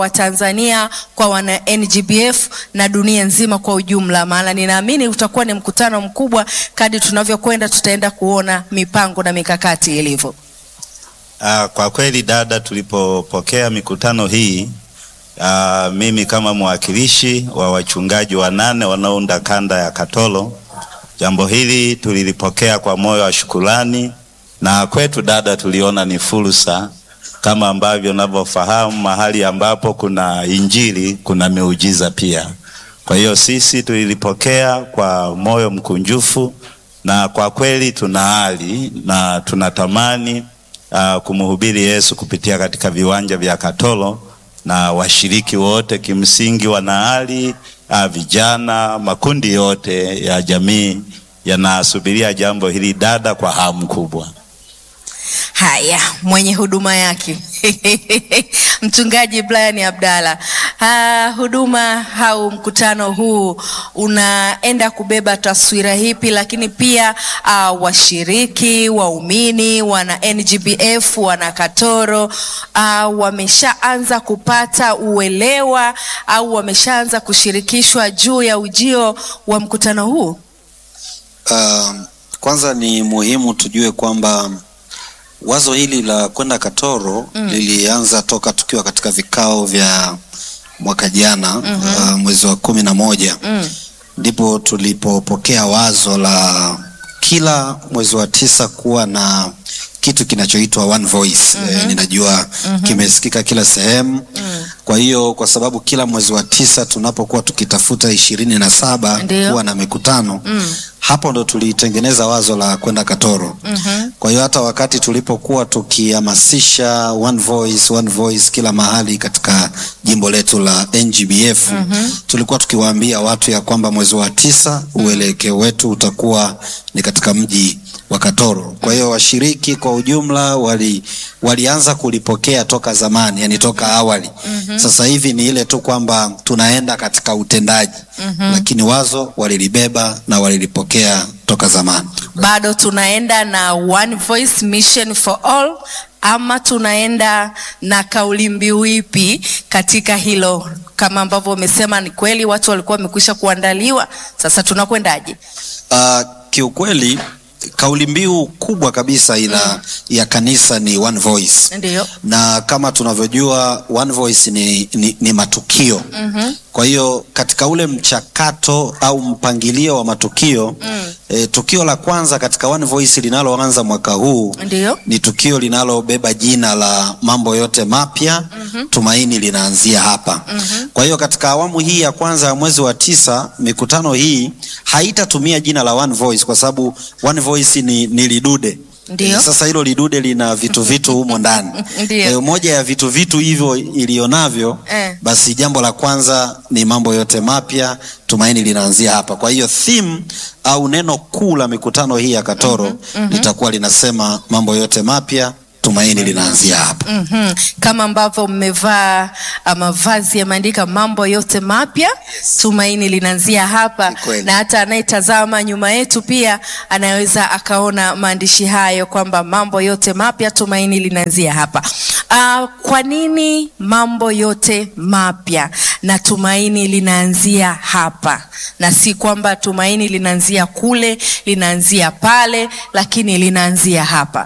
Watanzania, kwa wana NGBF na dunia nzima kwa ujumla, maana ninaamini utakuwa ni mkutano mkubwa. Kadri tunavyokwenda, tutaenda kuona mipango na mikakati ilivyo. Ah, kwa kweli dada, tulipopokea mikutano hii ah, mimi kama mwakilishi wa wachungaji wanane wanaounda kanda ya Katoro, jambo hili tulilipokea kwa moyo wa shukrani, na kwetu dada, tuliona ni fursa kama ambavyo unavyofahamu, mahali ambapo kuna injili kuna miujiza pia. Kwa hiyo sisi tulilipokea kwa moyo mkunjufu, na kwa kweli tuna ari na tunatamani uh, kumhubiri Yesu kupitia katika viwanja vya Katoro na washiriki wote kimsingi wana ari uh, vijana, makundi yote ya jamii yanasubiria jambo hili dada kwa hamu kubwa. Haya, mwenye huduma yake Mchungaji Brian Abdalla, ha, huduma au mkutano huu unaenda kubeba taswira hipi? Lakini pia uh, washiriki waumini, wana NGBF, wana Katoro uh, wameshaanza kupata uelewa au wameshaanza kushirikishwa juu ya ujio wa mkutano huu? Uh, kwanza ni muhimu tujue kwamba wazo hili la kwenda Katoro mm. lilianza toka tukiwa katika vikao vya mwaka jana mm -hmm. uh, mwezi wa kumi na moja Mm. ndipo tulipopokea wazo la kila mwezi wa tisa kuwa na kitu kinachoitwa one voice mm -hmm. E, ninajua mm -hmm. kimesikika kila sehemu Mm. kwa hiyo kwa sababu kila mwezi wa tisa tunapokuwa tukitafuta ishirini na saba Ndio. kuwa na mikutano Mm. hapo ndo tulitengeneza wazo la kwenda Katoro. Mhm. Kwa hiyo hata wakati tulipokuwa tukihamasisha one voice, one voice kila mahali katika jimbo letu la NGBF tulikuwa tukiwaambia watu ya kwamba mwezi wa tisa uelekeo wetu utakuwa ni katika mji wa Katoro. Kwa hiyo washiriki kwa ujumla wali walianza kulipokea toka zamani, yani toka awali. Sasa hivi ni ile tu kwamba tunaenda katika utendaji, lakini wazo walilibeba na walilipokea toka zamani. bado tunaenda na one voice mission for all ama tunaenda na kauli mbiu ipi katika hilo kama ambavyo umesema ni kweli watu walikuwa wamekwisha kuandaliwa sasa tunakwendaje Uh, kiukweli kauli mbiu kubwa kabisa ila ya kanisa ni one voice ndio na kama tunavyojua one voice ni, ni, ni matukio Mhm. kwa hiyo katika ule mchakato au mpangilio wa matukio Mm. e, tukio la kwanza katika one voice linaloanza mwaka huu ndio ni tukio linalobeba jina la mambo yote mapya tumaini linaanzia hapa kwa hiyo katika awamu hii ya kwanza ya mwezi wa tisa mikutano hii haitatumia jina la one voice kwa sababu one voice ni, ni lidude Ndio. Eh, sasa hilo lidude lina vitu vitu humo ndani Ndio. Eh, moja ya vitu vitu hivyo ilionavyo Eh. basi jambo la kwanza ni mambo yote mapya tumaini linaanzia hapa kwa hiyo theme au neno kuu la mikutano hii ya katoro litakuwa linasema mambo yote mapya tumaini linaanzia hapa Mhm. kama ambavyo mmevaa ah, mavazi yameandika mambo yote mapya tumaini linaanzia hapa Ni kweli. na hata anayetazama nyuma yetu pia anaweza akaona maandishi hayo kwamba mambo yote mapya tumaini linaanzia hapa uh, kwa nini mambo yote mapya na tumaini linaanzia hapa na si kwamba tumaini linaanzia kule linaanzia pale lakini linaanzia hapa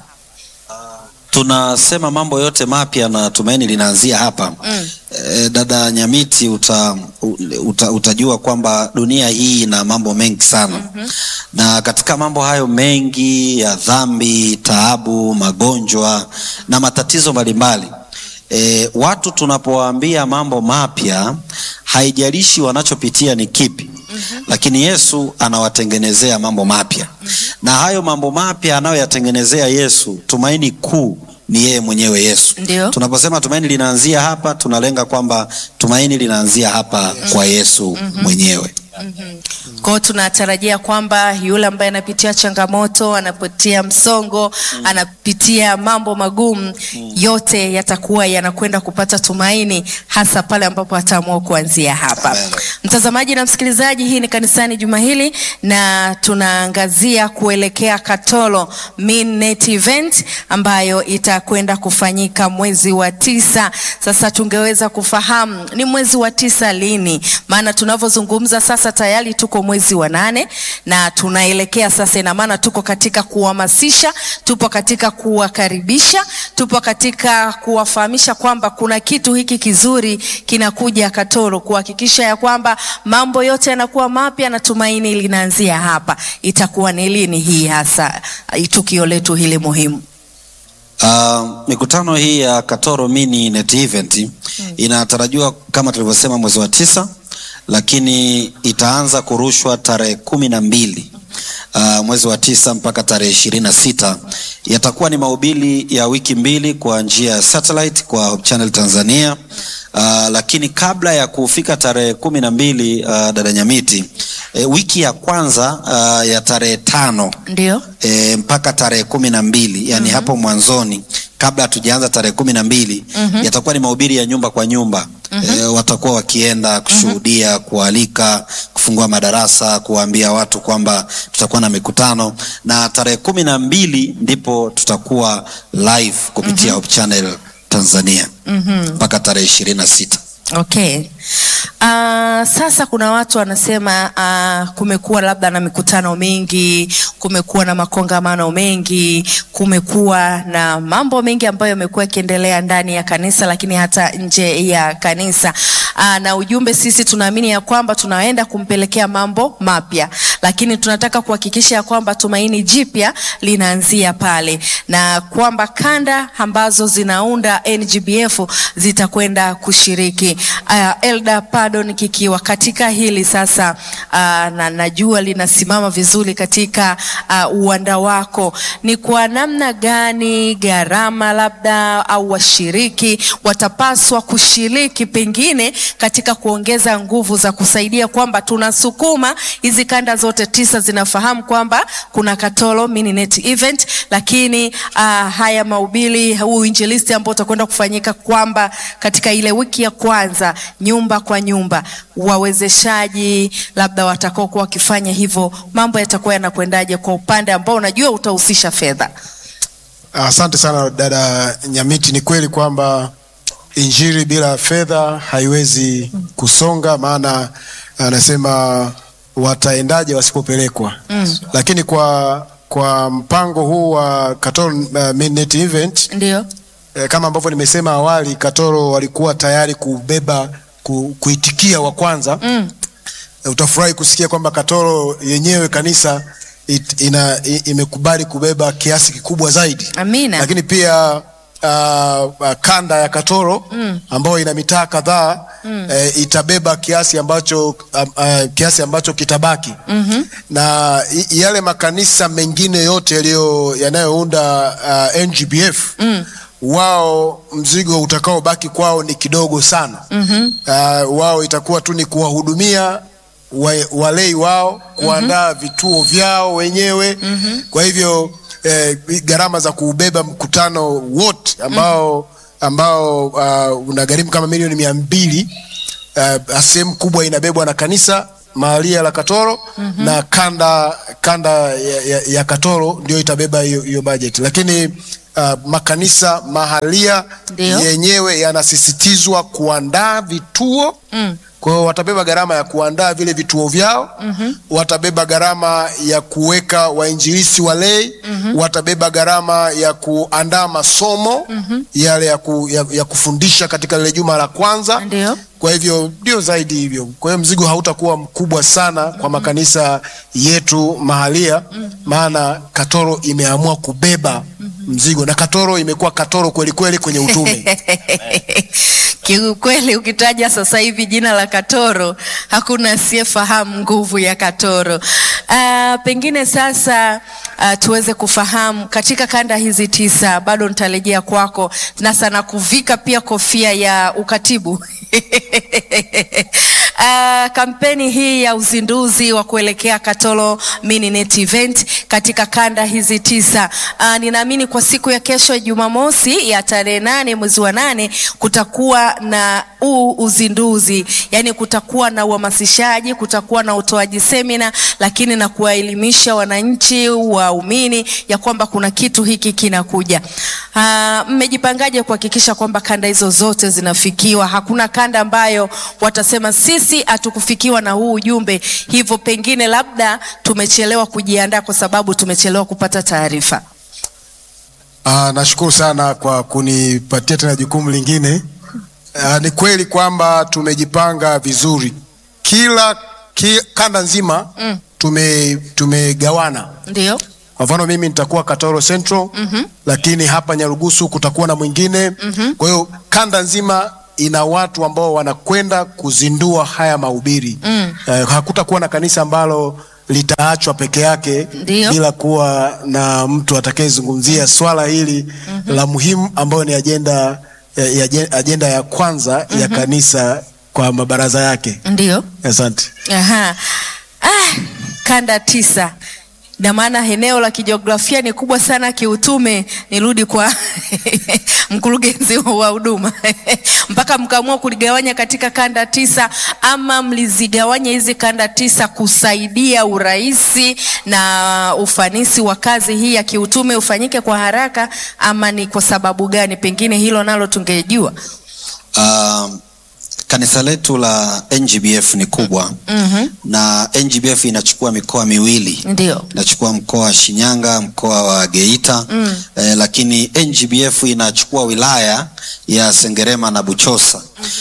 tunasema mambo yote mapya na tumaini linaanzia hapa Mm. e, dada nyamiti uta, uta, utajua kwamba dunia hii ina mambo mengi sana na katika mambo hayo mengi ya dhambi taabu magonjwa na matatizo mbalimbali e, watu tunapowaambia mambo mapya haijalishi wanachopitia ni kipi lakini yesu anawatengenezea mambo mapya na hayo mambo mapya anayoyatengenezea yesu tumaini kuu ni yeye mwenyewe yesu Ndio. tunaposema tumaini linaanzia hapa tunalenga kwamba tumaini linaanzia hapa kwa yesu mwenyewe Kwa hiyo tunatarajia kwamba yule ambaye anapitia changamoto, anapitia msongo, anapitia mambo magumu, yote yatakuwa yanakwenda kupata tumaini, hasa pale ambapo ataamua kuanzia hapa. Amen. Mtazamaji na msikilizaji, hii ni kanisani juma hili na tunaangazia kuelekea Katoro Midnight Event ambayo itakwenda kufanyika mwezi wa tisa. Sasa tungeweza kufahamu ni mwezi wa tisa lini? Maana tunavyozungumza sasa tayari tuko mwezi wa nane na tunaelekea sasa, ina maana tuko katika kuhamasisha, tupo katika kuwakaribisha, tupo katika kuwafahamisha kwamba kuna kitu hiki kizuri kinakuja Katoro, kuhakikisha ya kwamba mambo yote yanakuwa mapya na tumaini linaanzia hapa. Itakuwa ni lini hii hasa uh, tukio letu hili muhimu? Uh, mikutano hii ya Katoro Mini Net Event inatarajiwa kama tulivyosema mwezi wa tisa, lakini itaanza kurushwa tarehe kumi na mbili uh, mwezi wa tisa mpaka tarehe ishirini na sita. Yatakuwa ni mahubiri ya wiki mbili kwa njia ya satellite kwa Hope Channel Tanzania. Uh, lakini kabla ya kufika tarehe kumi na mbili uh, dada Nyamiti, eh, wiki ya kwanza uh, ya tarehe tano Ndio. e, mpaka tarehe kumi na mbili yani hapo mwanzoni kabla hatujaanza tarehe kumi na mbili yatakuwa ni mahubiri ya nyumba kwa nyumba e, watakuwa wakienda kushuhudia kualika kufungua madarasa kuwaambia watu kwamba tutakuwa na mikutano na tarehe kumi na mbili ndipo tutakuwa live kupitia Hope Channel Tanzania mpaka tarehe ishirini na sita Okay. Uh, sasa kuna watu wanasema uh, kumekuwa labda na mikutano mingi, kumekuwa na makongamano mengi, kumekuwa na mambo mengi ambayo yamekuwa yakiendelea ndani ya kanisa lakini hata nje ya kanisa. Uh, na ujumbe sisi tunaamini ya kwamba tunaenda kumpelekea mambo mapya, lakini tunataka kuhakikisha ya kwamba tumaini jipya linaanzia pale na kwamba kanda ambazo zinaunda NGBF zitakwenda kushiriki. Uh, Elda Pardon kikiwa katika hili sasa, uh, na najua linasimama vizuri katika uh, uwanda wako, ni kwa namna gani gharama labda au washiriki watapaswa kushiriki pengine katika kuongeza nguvu za kusaidia kwamba tunasukuma hizi kanda zote tisa zinafahamu kwamba kuna Katoro Mini-Net Event, lakini uh, haya mahubiri huu uinjilisti ambao utakwenda kufanyika kwamba katika ile wiki ya kwanza nyumba kwa nyumba, wawezeshaji labda watakao kuwa wakifanya hivyo, mambo yatakuwa yanakwendaje kwa upande ambao unajua utahusisha fedha? Asante sana dada Nyamiti. Ni kweli kwamba injili bila fedha haiwezi kusonga, maana anasema wataendaje wasipopelekwa? mm. Lakini kwa kwa mpango huu wa Katoro uh, Midnight Event Ndio. eh, kama ambavyo nimesema awali, Katoro walikuwa tayari kubeba ku, kuitikia wa kwanza Mm. Eh, utafurahi kusikia kwamba Katoro yenyewe kanisa it, ina, i, imekubali kubeba kiasi kikubwa zaidi Amina. lakini pia uh, uh, kanda ya Katoro Mm. ambayo ina mitaa kadhaa eh, itabeba kiasi ambacho uh, uh, kiasi ambacho kitabaki Mhm. na i- yale makanisa mengine yote yaliyo yanayounda uh, NGBF Mm. wao mzigo utakaobaki kwao ni kidogo sana Mhm. uh, wao itakuwa tu ni kuwahudumia wa, walei wao kuandaa vituo vyao wenyewe kwa hivyo eh, gharama za kuubeba mkutano wote ambao ambao uh, unagharimu kama milioni mia mbili uh, sehemu kubwa inabebwa na kanisa mahalia la Katoro na kanda kanda ya, ya, ya Katoro ndio itabeba hiyo hiyo bajeti, lakini uh, makanisa mahalia Ndio. yenyewe yanasisitizwa kuandaa vituo Mm. kwa hiyo watabeba gharama ya kuandaa vile vituo vyao mm-hmm. watabeba gharama ya kuweka wainjilisi walei mm-hmm. watabeba gharama ya kuandaa masomo mm-hmm. yale ya, ku, ya, ya kufundisha katika lile juma la kwanza Ndio. kwa hivyo ndio zaidi hivyo kwa hiyo mzigo hautakuwa mkubwa sana kwa makanisa yetu mahalia maana katoro imeamua kubeba mzigo na katoro imekuwa katoro kweli kweli kwenye utume Kiukweli ukitaja sasa hivi jina la Katoro hakuna asiyefahamu nguvu ya Katoro. Uh, pengine sasa uh, tuweze kufahamu katika kanda hizi tisa, bado nitarejea kwako na sana kuvika pia kofia ya ukatibu uh, kampeni hii ya uzinduzi wa kuelekea Katoro Mininet Event katika kanda hizi tisa. Uh, ninaamini kwa siku ya kesho Jumamosi ya tarehe nane mwezi wa nane kutakuwa na huu uzinduzi, yani kutakuwa na uhamasishaji, kutakuwa na utoaji semina, lakini na kuwaelimisha wananchi waumini ya kwamba kuna kitu hiki kinakuja. Uh, mmejipangaje kuhakikisha kwamba kanda hizo zote zinafikiwa? Hakuna kanda ambayo watasema sisi hatukufikiwa na huu ujumbe, hivyo pengine labda tumechelewa kujiandaa kwa sababu tumechelewa kupata taarifa. Ah, nashukuru sana kwa kunipatia tena jukumu lingine. Ah, ni kweli kwamba tumejipanga vizuri kila ki, kanda nzima Mm. tume tumegawana. Ndio. Kwa mfano mimi nitakuwa Katoro Central lakini hapa Nyarugusu kutakuwa na mwingine. Kwa hiyo kanda nzima ina watu ambao wanakwenda kuzindua haya mahubiri. Eh, hakutakuwa na kanisa ambalo litaachwa peke yake Ndio. bila kuwa na mtu atakayezungumzia swala hili la muhimu ambayo ni ajenda ya, ya, ajenda ya kwanza ya kanisa kwa mabaraza yake. Ndio. Asante. Aha. Ah, kanda tisa na maana eneo la kijiografia ni kubwa sana kiutume. Nirudi kwa mkurugenzi wa huduma mpaka mkaamua kuligawanya katika kanda tisa, ama mlizigawanya hizi kanda tisa kusaidia urahisi na ufanisi wa kazi hii ya kiutume ufanyike kwa haraka, ama ni kwa sababu gani? Pengine hilo nalo tungejua. Um, kanisa letu la NGBF ni kubwa Mhm. na NGBF inachukua mikoa miwili Ndio. inachukua mkoa wa Shinyanga, mkoa wa Geita Mm. eh, lakini NGBF inachukua wilaya ya Sengerema na Buchosa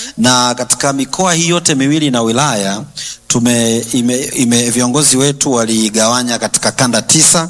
na katika mikoa hii yote miwili na wilaya tume ime, ime, viongozi wetu waligawanya katika kanda tisa.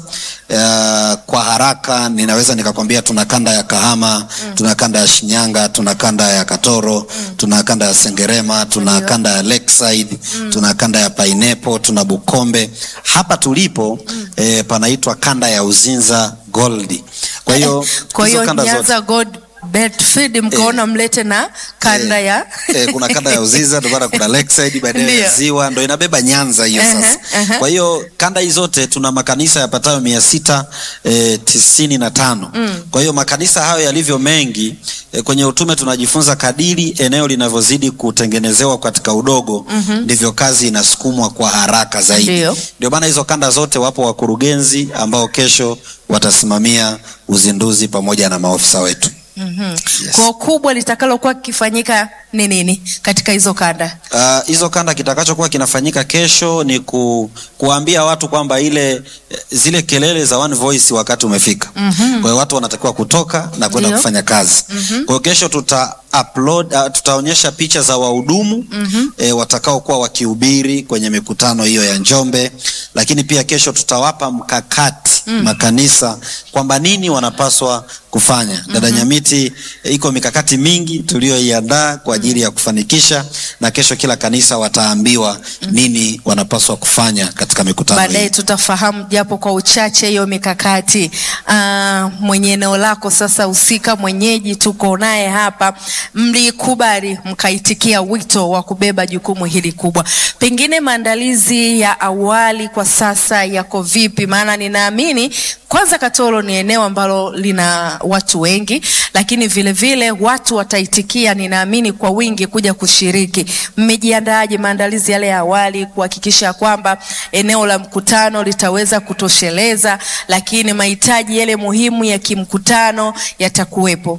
Uh, kwa haraka ninaweza nikakwambia tuna kanda ya Kahama tuna kanda ya Shinyanga, tuna kanda ya Katoro tuna kanda ya Sengerema, tuna Ndio. kanda ya Lakeside tuna kanda ya Pineapple, tuna Bukombe. Hapa tulipo eh, panaitwa kanda ya Uzinza Gold. Kwa hiyo Kwa hizo hiyo kanda zote Nyanza God Bedford mkaona mlete na kanda Eh, ya eh, kuna kanda ya Uzinza ndio maana kuna Lakeside baadaye ya Ndio. Ziwa ndio inabeba Nyanza hiyo Aha, sasa. aha. Kwa hiyo kanda hizi zote tuna makanisa yapatayo mia sita eh, tisini na tano. Kwa hiyo makanisa hayo yalivyo mengi eh, kwenye utume tunajifunza kadiri eneo linavyozidi kutengenezewa katika udogo ndivyo kazi inasukumwa kwa haraka zaidi. Ndio. Ndio maana hizo kanda zote wapo wakurugenzi ambao kesho watasimamia uzinduzi pamoja na maofisa wetu. Yes. kwa kubwa litakalokuwa kikifanyika ni nini katika hizo kanda? Ah, hizo kanda kitakachokuwa kinafanyika kesho ni ku, kuambia watu kwamba ile eh, zile kelele za one voice wakati umefika. Kwa hiyo watu wanatakiwa kutoka na kwenda Ndio. kufanya kazi. Kwa hiyo kesho tuta upload uh, tutaonyesha picha za wahudumu eh, watakaokuwa wakihubiri kwenye mikutano hiyo ya Njombe, lakini pia kesho tutawapa mkakati makanisa kwamba nini wanapaswa kufanya. Dada Nyamiti, eh, iko mikakati mingi tuliyoiandaa kwa ajili ya kufanikisha, na kesho kila kanisa wataambiwa nini wanapaswa kufanya katika mikutano Baadaye hii. tutafahamu japo kwa uchache hiyo mikakati. Ah, mwenye eneo lako sasa husika, mwenyeji tuko naye hapa, mlikubali mkaitikia wito wa kubeba jukumu hili kubwa. Pengine maandalizi ya awali kwa sasa yako vipi? Maana ninaamini kwanza Katoro ni eneo ambalo lina watu wengi, lakini vile vile watu wataitikia, ninaamini kwa wingi kuja kushiriki. Mmejiandaaje maandalizi yale ya awali kuhakikisha kwamba eneo la mkutano litaweza kutosheleza, lakini mahitaji yale muhimu ya kimkutano yatakuwepo?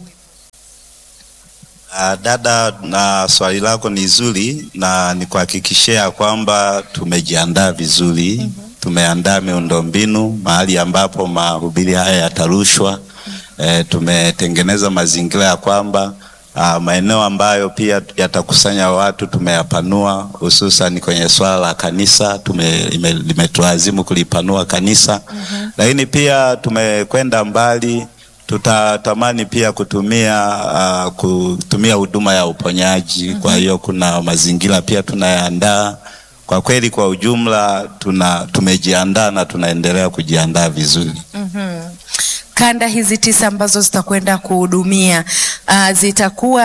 Ah, dada, na swali lako ni zuri na nikuhakikishia kwamba tumejiandaa vizuri. Tumeandaa miundombinu mahali ambapo mahubiri haya yatarushwa. Eh, tumetengeneza mazingira ya kwamba ah, maeneo ambayo pia yatakusanya watu tumeyapanua, hususan kwenye swala la kanisa tume, ime- limetulazimu kulipanua kanisa, lakini pia tumekwenda mbali tutatamani pia kutumia uh, kutumia huduma ya uponyaji. Kwa hiyo kuna mazingira pia tunayaandaa. Kwa kweli, kwa ujumla tuna tumejiandaa na tunaendelea kujiandaa vizuri. Kanda hizi tisa ambazo zitakwenda kuhudumia uh, zitakuwa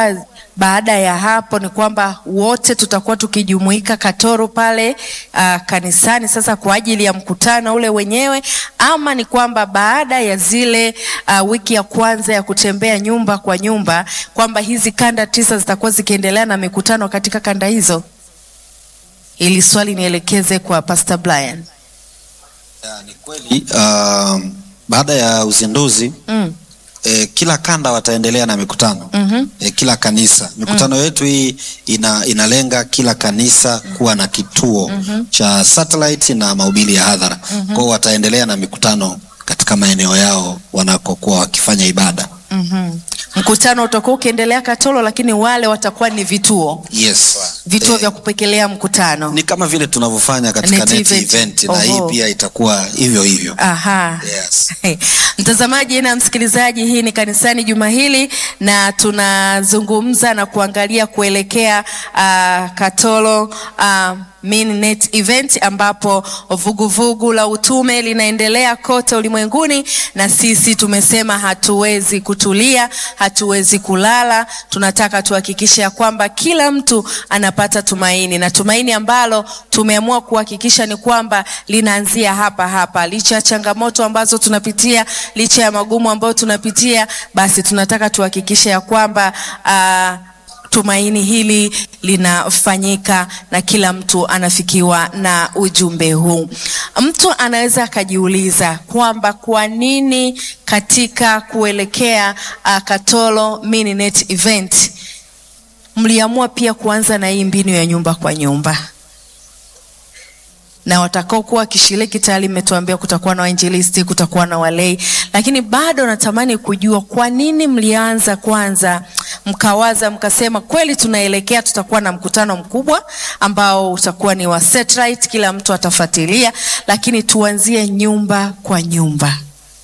baada ya hapo ni kwamba wote tutakuwa tukijumuika Katoro pale uh, kanisani sasa kwa ajili ya mkutano ule wenyewe, ama ni kwamba baada ya zile uh, wiki ya kwanza ya kutembea nyumba kwa nyumba, kwamba hizi kanda tisa zitakuwa zikiendelea na mikutano katika kanda hizo? Ili swali nielekeze kwa Pastor Brian. Ya, ni kweli uh, baada ya uzinduzi Mm. eh, kila kanda wataendelea na mikutano Mhm. eh, kila kanisa mikutano yetu hii ina, inalenga kila kanisa kuwa na kituo cha satellite na mahubiri ya hadhara kwao wataendelea na mikutano katika maeneo yao wanakokuwa wakifanya ibada Mhm. Mkutano utakuwa ukiendelea Katoro, lakini wale watakuwa ni vituo yes vituo Eh, vya kupekelea mkutano. ni kama vile tunavyofanya katika Net net event. event, na Oho. hii pia itakuwa hivyo hivyo Aha. yes. Mtazamaji na msikilizaji, hii ni kanisani juma hili na tunazungumza na kuangalia kuelekea uh, Katoro uh, Mininet event ambapo vuguvugu vugu la utume linaendelea kote ulimwenguni, na sisi tumesema hatuwezi kutulia, hatuwezi kulala. Tunataka tuhakikishe ya kwamba kila mtu anapata tumaini, na tumaini ambalo tumeamua kuhakikisha ni kwamba linaanzia hapa hapa, licha ya changamoto ambazo tunapitia, licha ya magumu ambayo tunapitia, basi tunataka tuhakikishe ya kwamba uh, tumaini hili linafanyika na kila mtu anafikiwa na ujumbe huu. Mtu anaweza akajiuliza kwamba kwa nini katika kuelekea uh, Katoro Mininet event mliamua pia kuanza na hii mbinu ya nyumba kwa nyumba na watakaokuwa wakishiriki tayari mmetuambia kutakuwa na wainjilisti, kutakuwa na walei, lakini bado natamani kujua kwa nini mlianza kwanza, mkawaza mkasema, kweli tunaelekea, tutakuwa na mkutano mkubwa ambao utakuwa ni wa satellite, kila mtu atafuatilia, lakini tuanzie nyumba kwa nyumba.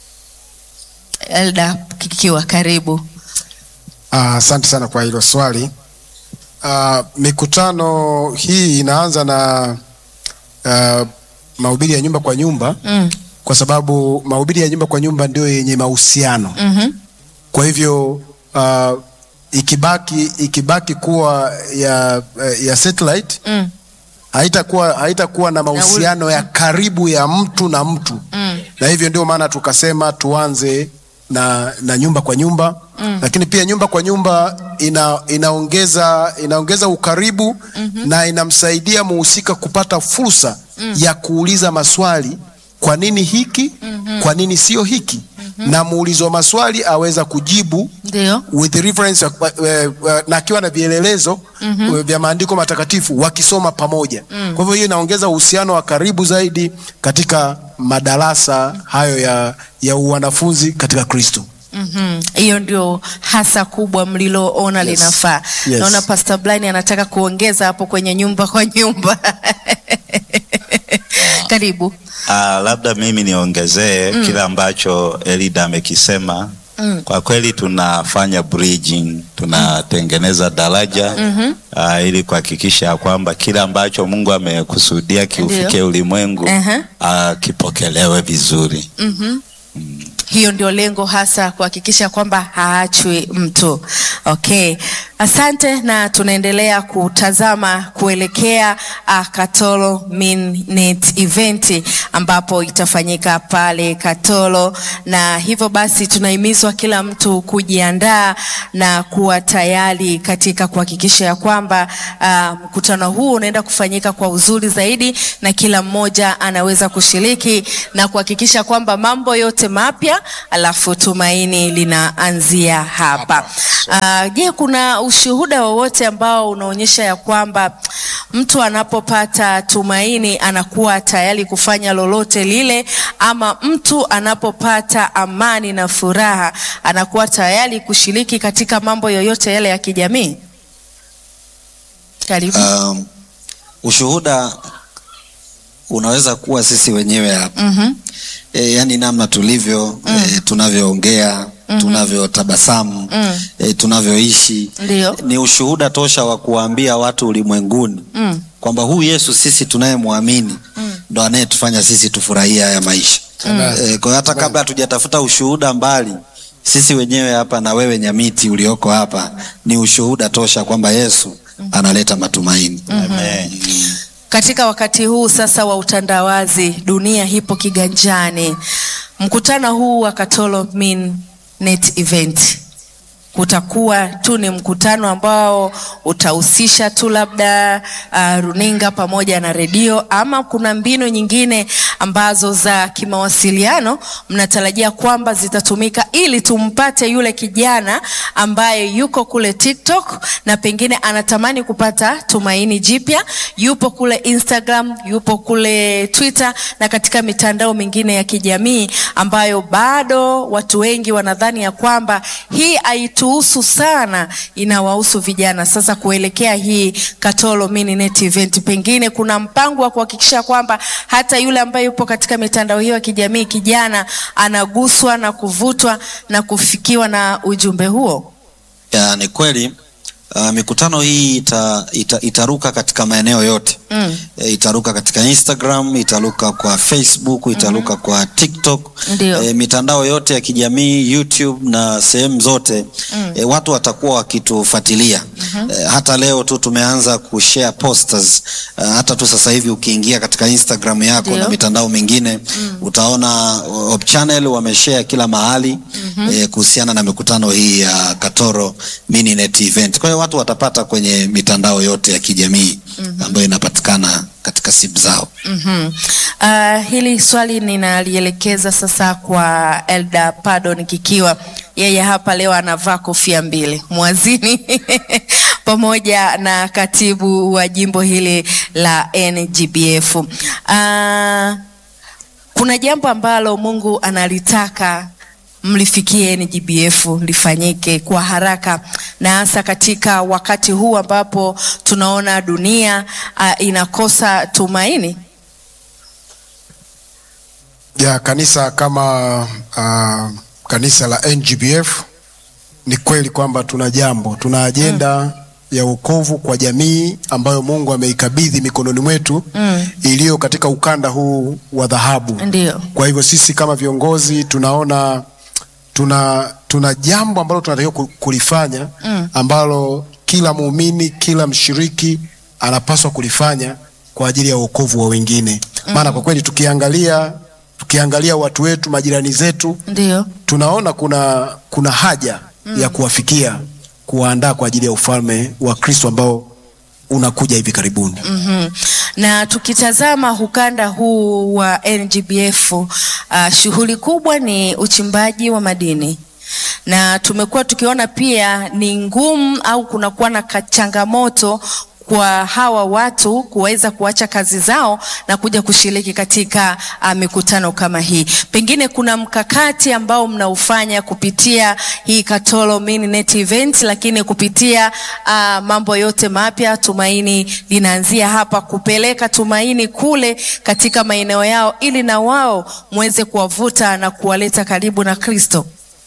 Elda Kikiwa, karibu. Ah, Asante sana kwa hilo swali. Ah, mikutano hii inaanza na ah, mahubiri ya nyumba kwa nyumba Mm. kwa sababu mahubiri ya nyumba kwa nyumba ndio yenye mahusiano. Mhm. Kwa hivyo ah, ikibaki ikibaki kuwa ya, ya satellite Mm. haitakuwa haitakuwa na mahusiano ya karibu ya mtu na mtu Mm. na hivyo ndio maana tukasema tuanze na, na nyumba kwa nyumba mm. Lakini pia nyumba kwa nyumba ina, inaongeza, inaongeza ukaribu mm-hmm. na inamsaidia muhusika kupata fursa mm. ya kuuliza maswali, kwa nini hiki mm-hmm. kwa nini sio hiki mm-hmm. na muulizo wa maswali aweza kujibu Ndio. with reference uh, uh, na akiwa na vielelezo mm-hmm. vya maandiko matakatifu wakisoma pamoja mm. Kwa hivyo hiyo inaongeza uhusiano wa karibu zaidi katika madarasa hayo ya, ya wanafunzi katika Kristo. Mhm. Hiyo ndio hasa kubwa mliloona Yes. linafaa. Yes. Naona Pastor Blind anataka kuongeza hapo kwenye nyumba kwa nyumba. Karibu. Ah, labda mimi niongezee kile ambacho Elida amekisema. Kwa kweli tunafanya bridging, tunatengeneza daraja ah, ili kuhakikisha ya kwamba kile ambacho Mungu amekusudia kiufikie Ndio. ulimwengu Aha. ah, kipokelewe vizuri. Hiyo ndio lengo hasa kuhakikisha kwamba haachwi mtu. Okay. Asante na tunaendelea kutazama kuelekea uh, Katoro Mininet event ambapo itafanyika pale Katoro, na hivyo basi tunahimizwa kila mtu kujiandaa na kuwa tayari katika kuhakikisha ya kwamba uh, mkutano huu unaenda kufanyika kwa uzuri zaidi na kila mmoja anaweza kushiriki na kuhakikisha kwamba mambo yote mapya, alafu tumaini linaanzia hapa. Uh, je, kuna ushuhuda wowote ambao unaonyesha ya kwamba mtu anapopata tumaini anakuwa tayari kufanya lolote lile, ama mtu anapopata amani na furaha anakuwa tayari kushiriki katika mambo yoyote yale ya kijamii? Karibu. Um, ushuhuda unaweza kuwa sisi wenyewe hapa Mhm. e, yani namna tulivyo e, tunavyoongea tunavyotabasamu e, tunavyoishi Ndio. ni ushuhuda tosha wa kuwaambia watu ulimwenguni Mm. kwamba huyu Yesu sisi tunayemwamini ndo anayetufanya sisi tufurahie haya maisha e, kwa hiyo hata kabla hatujatafuta ushuhuda mbali sisi wenyewe hapa na wewe Nyamiti ulioko hapa ni ushuhuda tosha kwamba Yesu analeta matumaini. Amen. Katika wakati huu sasa wa utandawazi, dunia ipo kiganjani. Mkutano huu wa Katolo Min Net Event utakuwa tu ni mkutano ambao utahusisha tu labda uh, runinga pamoja na redio, ama kuna mbinu nyingine ambazo za kimawasiliano mnatarajia kwamba zitatumika ili tumpate yule kijana ambaye yuko kule TikTok na pengine anatamani kupata tumaini jipya, yupo kule Instagram, yupo kule Twitter na katika mitandao mingine ya kijamii ambayo bado watu wengi wanadhani ya kwamba hii haituhusu sana, inawahusu vijana. Sasa kuelekea hii Katolo Mini Net Event, pengine kuna mpango wa kuhakikisha kwamba hata yule ambaye yupo katika mitandao hiyo ya kijamii, kijana anaguswa na kuvutwa na kufikiwa na ujumbe huo. Ya, ni kweli uh, mikutano hii ita, ita, itaruka katika maeneo yote Mm. e, itaruka katika Instagram, itaruka kwa Facebook, itaruka kwa TikTok, Ndio. e, mitandao yote ya kijamii YouTube na sehemu zote e, watu watakuwa wakitufuatilia e, hata leo tu tumeanza kushare posters e, hata tu sasa hivi ukiingia katika Instagram yako Ndio. na mitandao mingine utaona uh, Hope Channel wameshare kila mahali e, kuhusiana na mikutano hii ya Katoro Mini Net Event. Kwa hiyo watu watapata kwenye mitandao yote ya kijamii ambayo inapatikana katika simu zao. Mhm. Uh, hili swali ninalielekeza sasa kwa Elda Pardon Kikiwa. Yeye hapa leo anavaa kofia mbili, mwazini pamoja na katibu wa jimbo hili la NGBF. Uh, kuna jambo ambalo Mungu analitaka mlifikie NGBF lifanyike kwa haraka na hasa katika wakati huu ambapo tunaona dunia uh, inakosa tumaini. ya kanisa kama uh, kanisa la NGBF ni kweli kwamba tuna jambo, tuna ajenda ya wokovu kwa jamii ambayo Mungu ameikabidhi mikononi mwetu Mm. iliyo katika ukanda huu wa dhahabu. Ndio. Kwa hivyo sisi kama viongozi tunaona tuna tuna jambo ambalo tunatakiwa ku- kulifanya Mm. ambalo kila muumini, kila mshiriki anapaswa kulifanya kwa ajili ya wokovu wa wengine. Maana kwa kweli tukiangalia tukiangalia watu wetu, majirani zetu, Ndio. tunaona kuna kuna haja ya kuwafikia, kuwaandaa kwa ajili ya ufalme wa Kristo ambao unakuja hivi karibuni. Mhm. Na tukitazama ukanda huu wa NGBF uh, shughuli kubwa ni uchimbaji wa madini na tumekuwa tukiona pia ni ngumu au kunakuwa na ka- changamoto kwa hawa watu kuweza kuacha kazi zao na kuja kushiriki katika uh, mikutano kama hii. Pengine kuna mkakati ambao mnaufanya kupitia hii Katolo Mini Net Event, lakini kupitia uh, mambo yote mapya, tumaini linaanzia hapa, kupeleka tumaini kule katika maeneo yao, ili na wao muweze kuwavuta na kuwaleta karibu na Kristo.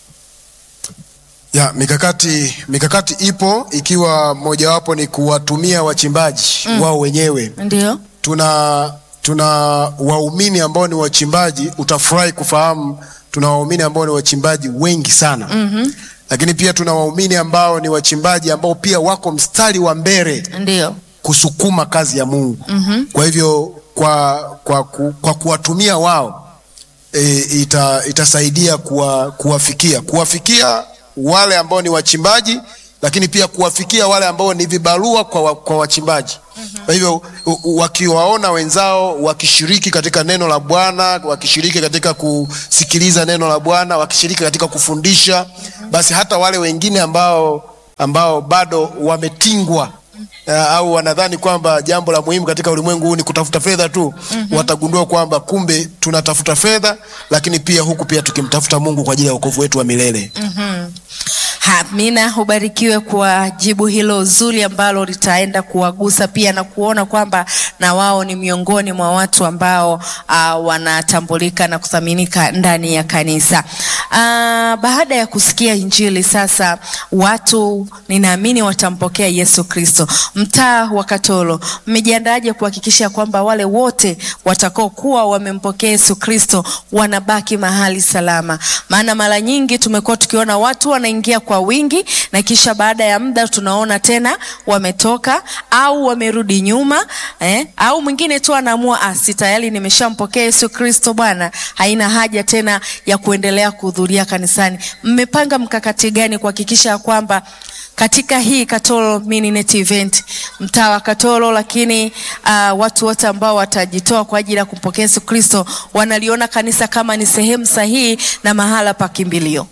Ya, mikakati mikakati ipo ikiwa mojawapo ni kuwatumia wachimbaji wao wenyewe. Ndio. Tuna tuna waumini ambao ni wachimbaji, utafurahi kufahamu tuna waumini ambao ni wachimbaji wengi sana. Mhm. Lakini pia tuna waumini ambao ni wachimbaji ambao pia wako mstari wa mbele Ndio. kusukuma kazi ya Mungu. Mhm. Kwa hivyo kwa kwa, ku, kwa kuwatumia wao e, ita, itasaidia kuwa, kuwafikia kuwafikia wale ambao ni wachimbaji, lakini pia kuwafikia wale ambao ni vibarua kwa, wa, kwa wachimbaji. Kwa hivyo u- u- wakiwaona wenzao wakishiriki katika neno la Bwana, wakishiriki katika kusikiliza neno la Bwana, wakishiriki katika kufundisha, basi hata wale wengine ambao ambao bado wametingwa uh, au wanadhani kwamba jambo la muhimu katika ulimwengu huu ni kutafuta fedha tu, watagundua kwamba kumbe tunatafuta fedha, lakini pia huku pia tukimtafuta Mungu kwa ajili ya wokovu wetu wa milele. Mhm. Amina, ubarikiwe kwa jibu hilo zuri ambalo litaenda kuwagusa pia na kuona kwamba na wao ni miongoni mwa watu ambao uh, wanatambulika na kuthaminika ndani ya kanisa. Uh, baada ya kusikia Injili sasa watu ninaamini watampokea Yesu Kristo. Mtaa wa Katoro, mmejiandaaje kuhakikisha kwamba wale wote watakaokuwa wamempokea Yesu Kristo wanabaki mahali salama? Maana mara nyingi tumekuwa tukiona watu wanaingia kwa wingi na kisha baada ya muda tunaona tena wametoka au wamerudi nyuma eh, au mwingine tu anaamua ah, si tayari nimeshampokea Yesu Kristo Bwana, haina haja tena ya kuendelea kuhudhuria kanisani. Mmepanga mkakati gani kuhakikisha kwamba katika hii Katoro Mininet event mtaa wa Katoro, lakini uh, watu wote ambao watajitoa kwa ajili ya kumpokea Yesu Kristo wanaliona kanisa kama ni sehemu sahihi na mahala pa kimbilio.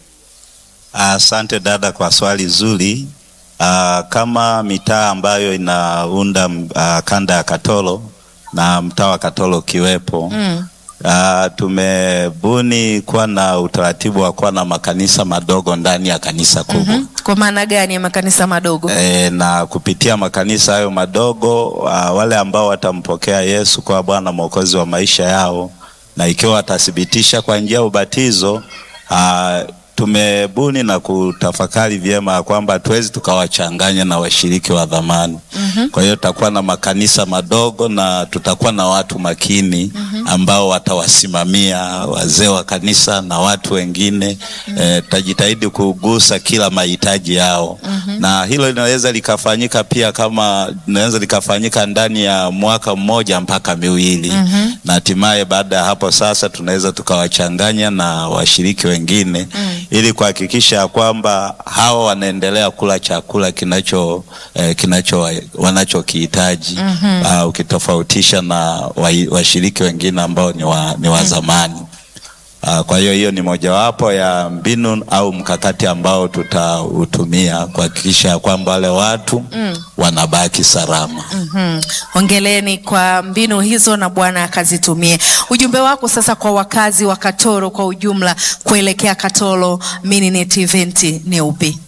Asante dada kwa swali zuri. Uh, kama mitaa ambayo inaunda uh, kanda ya Katoro na mtaa wa Katoro ukiwepo Mm. uh, tumebuni kuwa na utaratibu wa kuwa na makanisa madogo ndani ya kanisa kubwa. Mhm. Kwa maana gani ya makanisa madogo? E, na kupitia makanisa hayo madogo uh, wale ambao watampokea Yesu kwa Bwana Mwokozi wa maisha yao, na ikiwa watathibitisha kwa njia ya ubatizo uh, tumebuni na kutafakari vyema ya kwamba hatuwezi tukawachanganya na washiriki wa dhamani. Kwa hiyo tutakuwa na makanisa madogo na tutakuwa na watu makini ambao watawasimamia wazee wa kanisa na watu wengine. Eh, tutajitahidi kugusa kila mahitaji yao na hilo linaweza likafanyika pia kama linaweza likafanyika ndani ya mwaka mmoja mpaka miwili na hatimaye baada ya hapo sasa tunaweza tukawachanganya na washiriki wengine ili kuhakikisha ya kwamba hawa wanaendelea kula chakula kinacho eh, kinacho wanachokihitaji ah, ukitofautisha na wa- washiriki wengine ambao ni wa, ni wa zamani. Ah, Kwa hiyo hiyo ni mojawapo ya mbinu au mkakati ambao tutautumia kuhakikisha ya kwamba wale watu wanabaki salama. Mhm. Hongereni kwa mbinu hizo na Bwana akazitumie. Ujumbe wako sasa kwa wakazi wa Katoro kwa ujumla kuelekea Katoro Mininet event ni upi?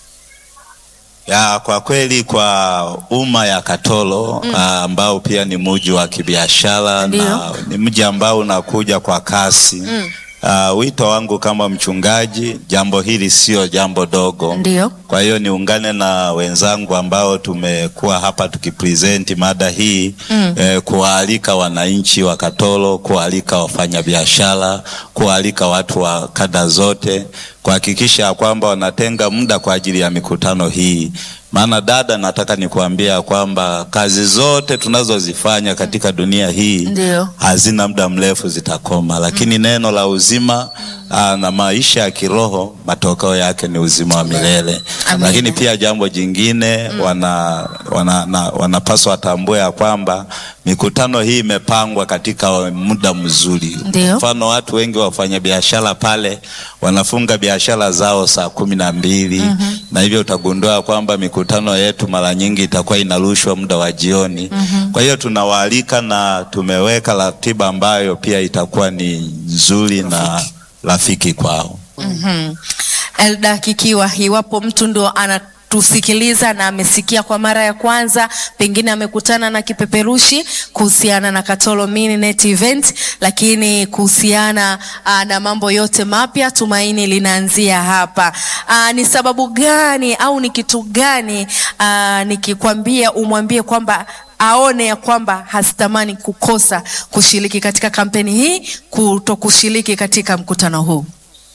Ya, kwa kweli kwa umma ya Katoro ah, ambao pia ni mji wa kibiashara Ndio. na ni mji ambao unakuja kwa kasi. Ah, wito wangu kama mchungaji, jambo hili sio jambo dogo. Ndio. Kwa hiyo niungane na wenzangu ambao tumekuwa hapa tukipresenti mada hii eh, kuwaalika wananchi wa Katoro, kuwaalika wafanyabiashara, kuwaalika watu wa kada zote kuhakikisha kwamba wanatenga muda kwa ajili ya mikutano hii. Maana dada, nataka nikuambia kwamba kazi zote tunazozifanya katika dunia hii Ndio. hazina muda mrefu zitakoma, lakini neno la uzima aa, na maisha ya kiroho matokeo yake ni uzima wa milele. Amina. Lakini pia jambo jingine wana, wana, na, wanapaswa watambue ya kwamba mikutano hii imepangwa katika muda mzuri. Ndio. Mfano, watu wengi wafanya biashara pale wanafunga biashara zao saa kumi na mbili na hivyo utagundua kwamba mikutano yetu mara nyingi itakuwa inarushwa muda wa jioni. Kwa hiyo tunawaalika na tumeweka ratiba ambayo pia itakuwa ni nzuri na rafiki kwao. Mhm. Elda Kikiwa, iwapo mtu ndo anatusikiliza na amesikia kwa mara ya kwanza, pengine amekutana na kipeperushi kuhusiana na Katoro Mininet event, lakini kuhusiana aa, na mambo yote mapya, tumaini linaanzia hapa. Aa, ni sababu gani au ni kitu gani aa, nikikwambia umwambie kwamba aone ya kwamba hasitamani kukosa kushiriki katika kampeni hii, kuto kushiriki katika mkutano huu?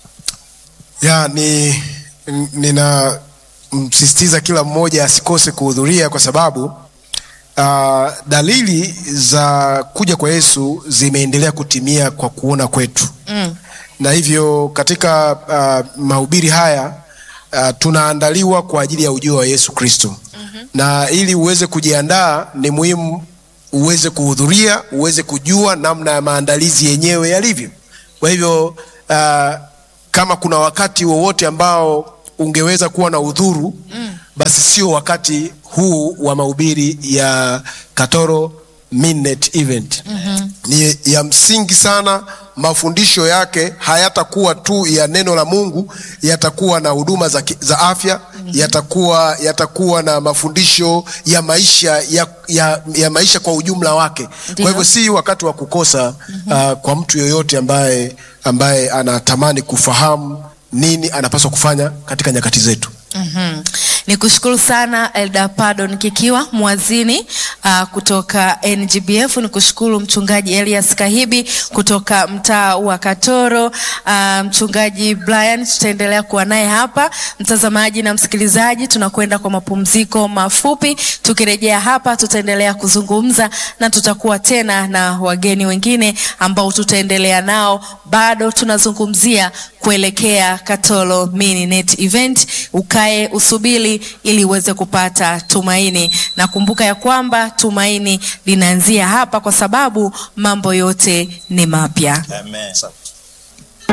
ya ni nina msisitiza kila mmoja asikose kuhudhuria kwa sababu uh, dalili za kuja kwa Yesu zimeendelea kutimia kwa kuona kwetu Mm. na hivyo katika uh, mahubiri haya uh, tunaandaliwa kwa ajili ya ujio wa Yesu Kristo na ili uweze kujiandaa ni muhimu uweze kuhudhuria, uweze kujua namna ya maandalizi yenyewe yalivyo. Kwa hivyo uh, kama kuna wakati wowote ambao ungeweza kuwa na udhuru basi sio wakati huu wa mahubiri ya Katoro Midnight Event. Ni ya msingi sana mafundisho yake hayatakuwa tu ya neno la Mungu, yatakuwa na huduma za, ki- za afya yatakuwa yatakuwa na mafundisho ya maisha ya, ya, ya maisha kwa ujumla wake. Ndiyo. Kwa hivyo si wakati wa kukosa uh, kwa mtu yoyote ambaye ambaye anatamani kufahamu nini anapaswa kufanya katika nyakati zetu. Mhm. Ni kushukuru sana Elda Pardon Kikiwa mwazini uh, kutoka NGBF. Ni kushukuru mchungaji Elias Kahibi kutoka mtaa wa Katoro. Uh, mchungaji Brian tutaendelea kuwa naye hapa. Mtazamaji na msikilizaji, tunakwenda kwa mapumziko mafupi. Tukirejea hapa, tutaendelea kuzungumza na tutakuwa tena na wageni wengine ambao tutaendelea nao. Bado tunazungumzia kuelekea Katoro Mini Net Event. Ukae usubiri ili uweze kupata tumaini, na kumbuka ya kwamba tumaini linaanzia hapa, kwa sababu mambo yote ni mapya. Amen.